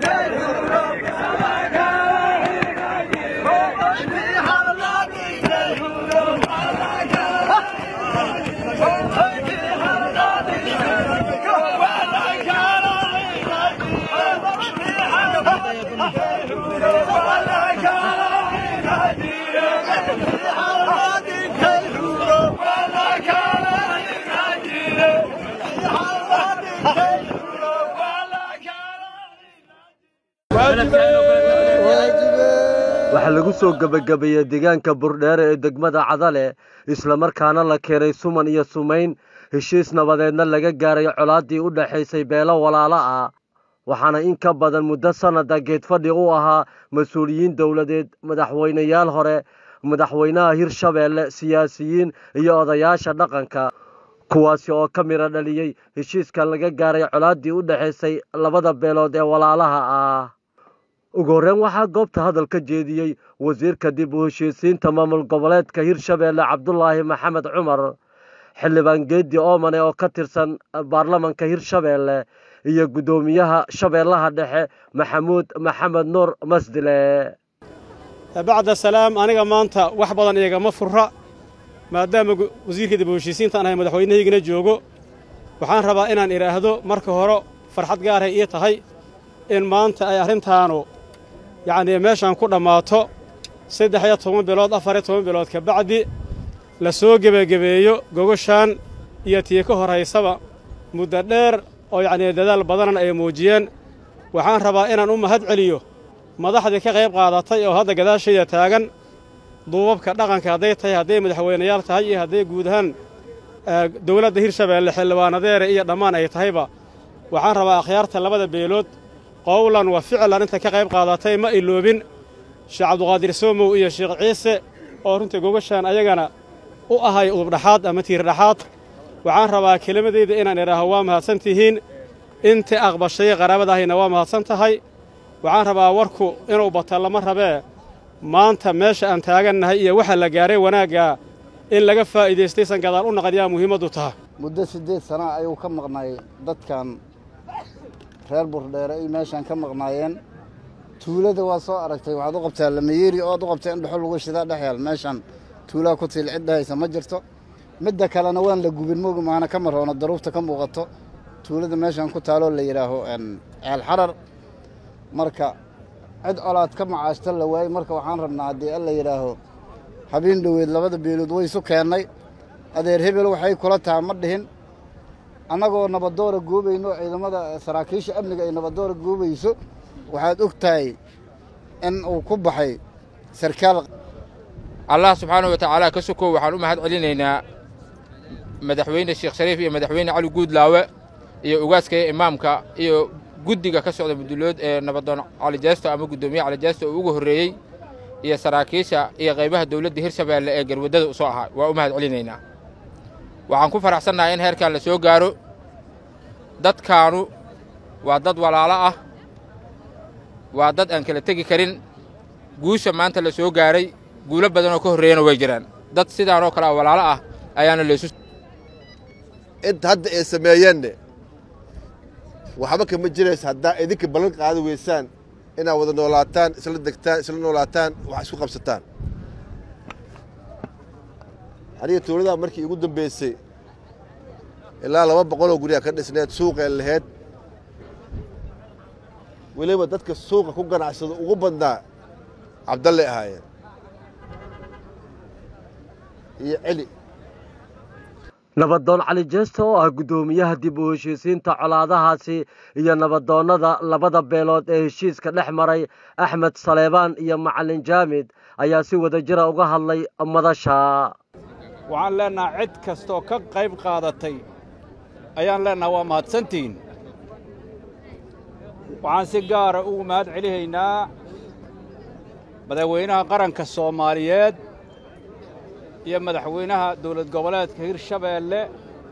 waxaa lagu soo gebagabeeyey deegaanka burdheere ee degmada cadale islamarkaana la keenay suman iyo sumayn heshiis nabadeedna laga gaaray colaaddii u dhexaysay beelo walaalo ah waxaana in ka badan muddo sannada geedfadhi u ahaa mas-uuliyiin dowladeed madaxweyneyaal hore madaxweynaha hirshabeelle siyaasiyiin iyo odayaasha dhaqanka kuwaasi oo ka midho dhaliyey heshiiska laga gaaray colaaddii u dhexaysay labada beelood ee walaalaha ah ugu horreyn waxaa goobta hadal ka jeediyey wasiirka dib u heshiisiinta maamul goboleedka hirshabeelle cabdulaahi maxamed cumar xildhibaan geedi oomane oo ka tirsan baarlamanka hirshabeelle iyo guddoomiyaha shabeellaha dhexe maxamuud maxamed nuur masdile bacda salaam aniga maanta wax badan iyagama furra maadaama wasiirka dib u heshiisiintaan ahay madaxweynahaygana joogo waxaan rabaa inaan idhaahdo marka hore farxad gaaray ii tahay in maanta ay arrintaanu yacnii meeshaan ku dhammaato saddex iyo toban bilood afar iyo toban bilood ka bacdi la soo gebagebeeyo gogoshaan iyo tii ka horraysaba muddo dheer oo yacnii dadaal badanan ay muujiyeen waxaan rabaa inaan u mahad celiyo madaxdii ka qayb qaadatay oo hadda gadaashayda taagan duubabka dhaqanka hadday tahay hadday madaxweynayaal tahay iyo hadday guud ahaan dowladda hirshabeelle xildhibaanadeere iyo dhammaan ay tahayba waxaan rabaa akhyaarta labada beelood qowlan wa ficlan inta ka qayb qaadatay ma iloobin sheekh cabduqaadir soomow iyo sheekh ciise oo runtii gogashaan ayagana u ahay udubdhaxaad ama tiirdhaxaad waxaan rabaa kelimadayda inaan idhaaho waa mahadsan tihiin intii aqbashay qaraabadahayna waa mahadsan tahay waxaan rabaa warku inuu bata lama rabee maanta meesha aan taagannahay iyo waxa la gaaray wanaaggaa in laga faa'iidaystaysan gadaal u naqan yaa muhiimaddu taha muddo siddeed sana ayuu ka maqnay dadkan reer burdheere ay meeshaan ka maqnaayeen tuulada waa soo aragtay waxaad u qabtaa lamayeeri oad u qabtay in dhuxul lagu shidaa dhex yaal meeshaan tuulaa ku tiil cid dhahaysa ma jirto midda kalena waan la gubin mogi maana ka maroono daruurta ka muuqato tuulada meeshaan ku taaloo la yidhaaho ceel xarar marka cid colaad ka macaashta la waayey marka waxaan rabnaa haddii alla yidhaaho habeen dhoweed labada beelood way isu keennay adeer hebel waxay kula taha ma dhihin annagoo nabadoora goobayno ciidamada saraakiisha amniga ay nabadoora goobayso waxaad og tahay in uu ku baxay sarkaal allah subxaanahu wa tacaala ka sokow waxaan u mahad celinaynaa madaxweyne sheekh shariif iyo madaxweyne cali guudlaawe iyo ugaaska iyo imaamka iyo guddiga ka socda mudulood ee nabadoon calijeesto ama guddoomiye calijeesto uu ugu horreeyey iyo saraakiisha iyo qaybaha dawladda hirshabeelle ee garwaddada u soo ahaa waa u mahad celinaynaa waxaan ku faraxsannahay in heerkan la soo gaaro dadkaanu waa dad walaalo ah waa dad aan kala tegi karin guusha maanta la soo gaaray guulo badanoo ka horreeyana way jiraan dad sidaanoo kale a walaalo ah ayaana laysu inta hadda ay sameeyeenne waxba kama jiraysa haddaa idinka ballan qaadi weysaan inaad wada noolaataan isla degtaan isla noolaataan wax isku qabsataan aniga tuuladaa markii igu dambaysay ilaa laba boqoloo guryaa ka dhisneed suuqee laheyd weliba dadka suuqa ku ganacsada ugu badnaa cabdalle ahaayeen iyo celi nabadoon cali jeesta oo ah guddoomiyaha dib u heshiisiinta colaadahaasi iyo nabadoonnada labada beelood ee heshiiska dhex maray axmed saleebaan iyo macalin jaamid ayaa si wada jira uga hadlay madasha waxaan leennaha cid kastaoo ka qayb qaadatay ayaan leennaha waa mahadsantihiin waxaan si gaara ugu mahad celihaynaa madaxweynaha qaranka soomaaliyeed iyo madaxweynaha dawlad goboleedka hirshabeelle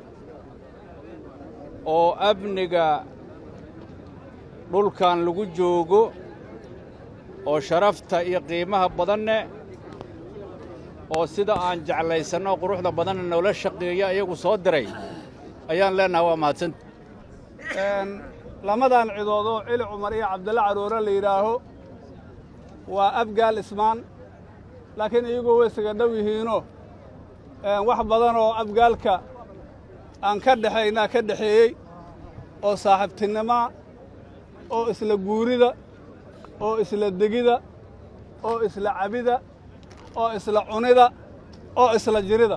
oo amniga dhulkan lagu joogo oo sharafta iyo qiimaha badanne oo sida aan jeclaysanno quruxda badanna noola shaqeeya iyagu soo diray ayaan leennaha waa mahadsanta lamadan cidood oo cili cumar iyo cabdalla caroore la yidhaaho waa abgaal ismaan laakiin iyagoo way isaga dhow yihiinoo wax badan oo abgaalka aan ka dhexaynaa ka dhexeeyey oo saaxiibtinnimaa oo isla guurida oo isla degida oo isla cabida oo isla cunida oo isla jirida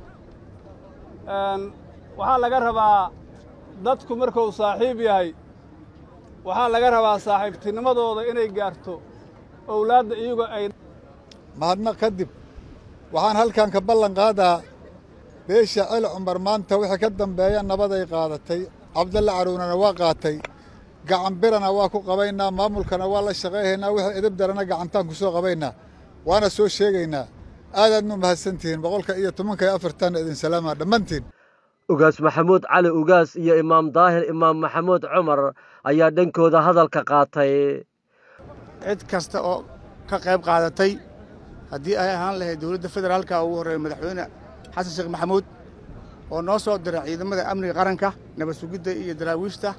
waxaa laga rabaa dadku markuu saaxiib yahay waxaa laga rabaa saaxiibtinimadooda inay gaarto owlaadda iyagoo ay mahadnaq kadib waxaan halkan ka ballan qaadaa beesha celi cumar maanta wixii ka dambeeya nabaday qaadatay cabdalla caruunana waa qaatay gacan birana waa ku qabaynaa maamulkana waa la shaqayhaynaa wixii edab darana gacantaan ku soo qabaynaa waana soo sheegaynaa aadaadnu mahadsantihiin boqolka iyo tobanka iyo afartan idin salaamaa dhammaantiin ugaas maxamuud cali ugaas iyo imaam daahir imaam maxamuud cumar ayaa dhankooda hadalka qaatay cid kasta oo ka qayb qaadatay haddii ay ahaan lahayd dowladda federaalka ugu horreeya madaxweyne xasan sheekh maxamuud oo noo soo diray ciidamada amniga qaranka nabad sugidda iyo daraawiishta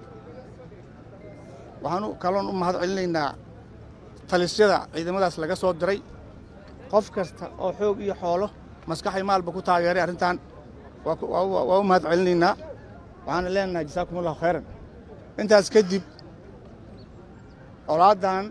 waxaanu kaloon u mahad celinaynaa talisyada ciidamadaas laga soo diray qof kasta oo xoog iyo xoolo maskaxay maalba ku taageeray arrintan waa u mahad celinaynaa waxaana leenahay jasaakum allahu khayran intaas kadib colaaddan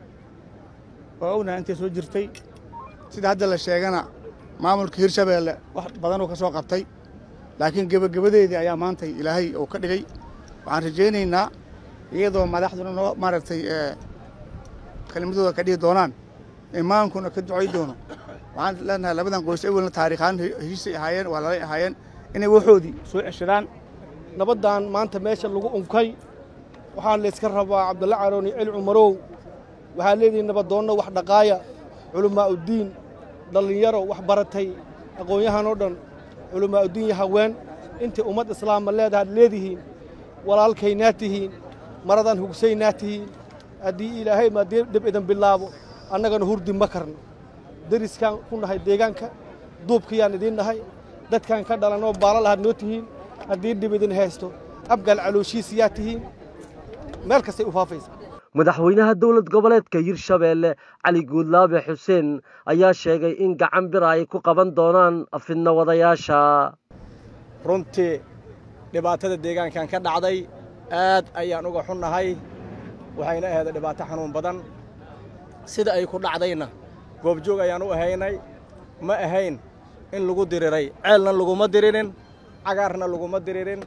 oo ognahay intay soo jirtay sida hadda la sheegana maamulka hirshabeelle wax badanuu ka soo qabtay laakiin gebagabadeedii ayaa maantay ilaahay uu ka dhigay waxaan rajaynaynaa iyadoo madaxduna noo maaragtay kelimadooda ka dhihi doonaan imaankuna ka ducay doono waxaan leenahay labadan qoys awelna taariikhaan heshiisay ahaayeen waa lalay ahaayeen inay waxoodii soo ceshadaan nabaddan maanta meesha lagu unkay waxaan layska rabaa cabdulla carooni celi cumarow waxaa leedihi nabadoonno wax dhaqaaya culammaa'uddiin dhallinyaro wax baratay aqoon-yahan oo dhan culammaa'uddiin iyo haween intii ummad islaama leedahaad leedihiin walaalkaynaa tihiin maradan hugsaynaa tihiin haddii ilaahay maa dhib idan bilaabo annagana hurdi ma karno deriskaan ku nahay deegaanka duubkayaan idiin nahay dadkaan ka dhalanoo baala lahaad noo tihiin haddii dhib idin haysto abgaal calooshiisiyaa tihiin meel kastay u faafaysa madaxweynaha dowlad goboleedka hirshabeelle cali guudlaabe xuseen ayaa sheegay in gacan bira ay ku qaban doonaan fidno wadayaasha runtii dhibaatada deegaankan ka dhacday aad ayaan uga xunnahay waxayna aheeday dhibaato xanuun badan sida ay ku dhacdayna goobjoog ayaan u ahaynay ma ahayn in lagu diriray ceelna laguma diririn cagaarna laguma diririn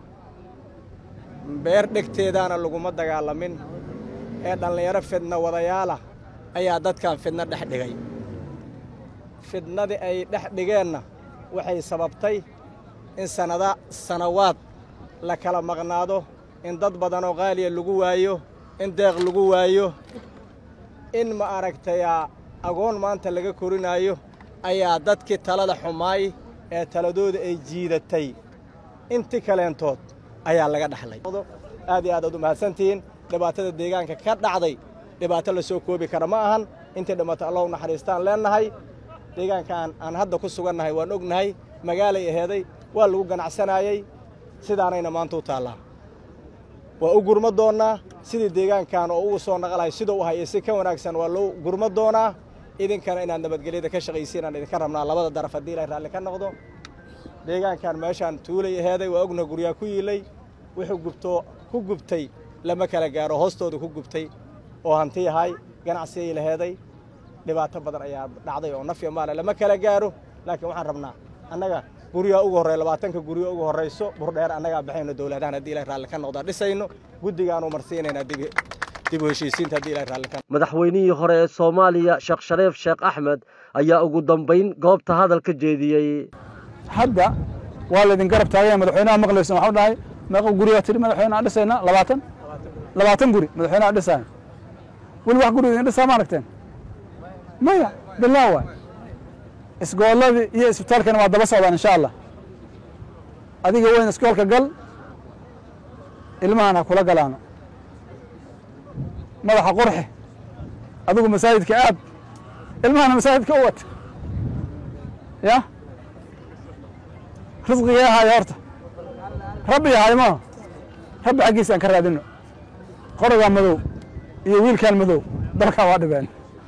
beer dhegteedaana laguma dagaalamin ee dhallinyaro fidna wadayaalah ayaa dadkan fidno dhex dhigay fidnadii ay dhex dhigeenna waxay sababtay in sannada sannawaad la kala maqnaado in dad badanoo qaaliya lagu waayo in deeq lagu waayo in ma aragtayaa agoon maanta laga korinaayo ayaa dadkii talada xumaay ee taladooda ay jiidatay inti kaleentood ayaa laga dhaxlay aad iyo aad aad u mahadsantihiin dhibaatada deegaanka ka dhacday dhibaato la soo koobi kara ma ahan intii dhimato allahu naxariistaan leennahay deegaankaan aan hadda ku sugannahay waan ognahay magaalay aheeday waa lagu ganacsanaayey sidaanayna maanta u taallaa waa u gurma doonnaa sidii deegaankan oo ugu soo naqalahay siduu u hayay si ka wanaagsan waa loo gurma doonaa idinkana inaad nabadgelyada ka shaqaysiin aan idinka rabnaa labada daraf haddii ilaahay raalli ka noqdo deegaankan meeshaan tuulay aheeday waa ogna guryaa ku yiilay wuxuu gubtoo ku gubtay lama kala gaaro hoostooda ku gubtay oo hanti yahay ganacsigay laheeday dhibaato badan ayaa dhacday oo nafya maale lama kala gaaro laakiin waxaan rabnaa annaga guryaa ugu horreeya labaatanka guryo ugu horrayso burdheer annagaa baxayno dowladahan haddii ilahay raalli ka noqdaa dhisayno guddigaanu marsiinaynaa dib dib u heshiisiinta haddii ilahay raalli ka madaxweynihii hore ee soomaaliya sheekh shariif sheekh axmed ayaa ugu dambayn goobta hadal ka jeediyey hadda waa laydin garab taagaya madaxweynaha maqlaysan waxau dhahay meeqa gurigaa tidhi madaxweyne aan dhisayna labaatan labaatan guri madaxweyne aan dhisaayo weli wax guri idin dhisaa ma aragteen maya bilaa waay isgoolladii iyo isbitaalkana waa daba socdaan insha allah adiga weyn iskoolka gal ilmahan ha kula galaano madaxa qurxi adigu masaajidka aad ilmahana masaajidka u wata ya risqigee ahaayo horta rabbi yahay maaha rabbi xaggiisa aan ka raadino qorogaa madow iyo wiilkaan madow dalkaa waa dhibeen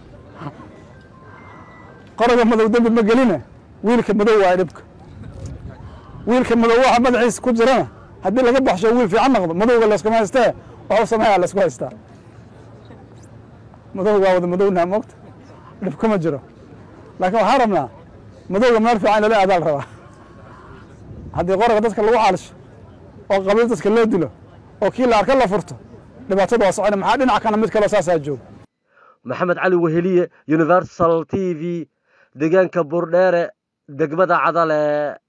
qoroga madow dembi ma geline wiilka madow waa dhibka wiilka madow waxa madaxiisa ku jirana haddii laga baxsho wiil fiican noqdo madowga layskuma haystee waxu sameeyaa laysku haystaa madowga waa wada madownaha moogta dhib kuma jiro laakiin waxaan rabnaa madowga meel fiican lala aadaal rabaa haddii qoroga dadka lagu xaalisho oo qabiil dadka loo dilo oo kii la arka la furto dhibaatada waa socona maxaa dhinac kana mid kaloo saasaa jooga maxamed cali weheliye universal t v deegaanka buurdheere degmada cadale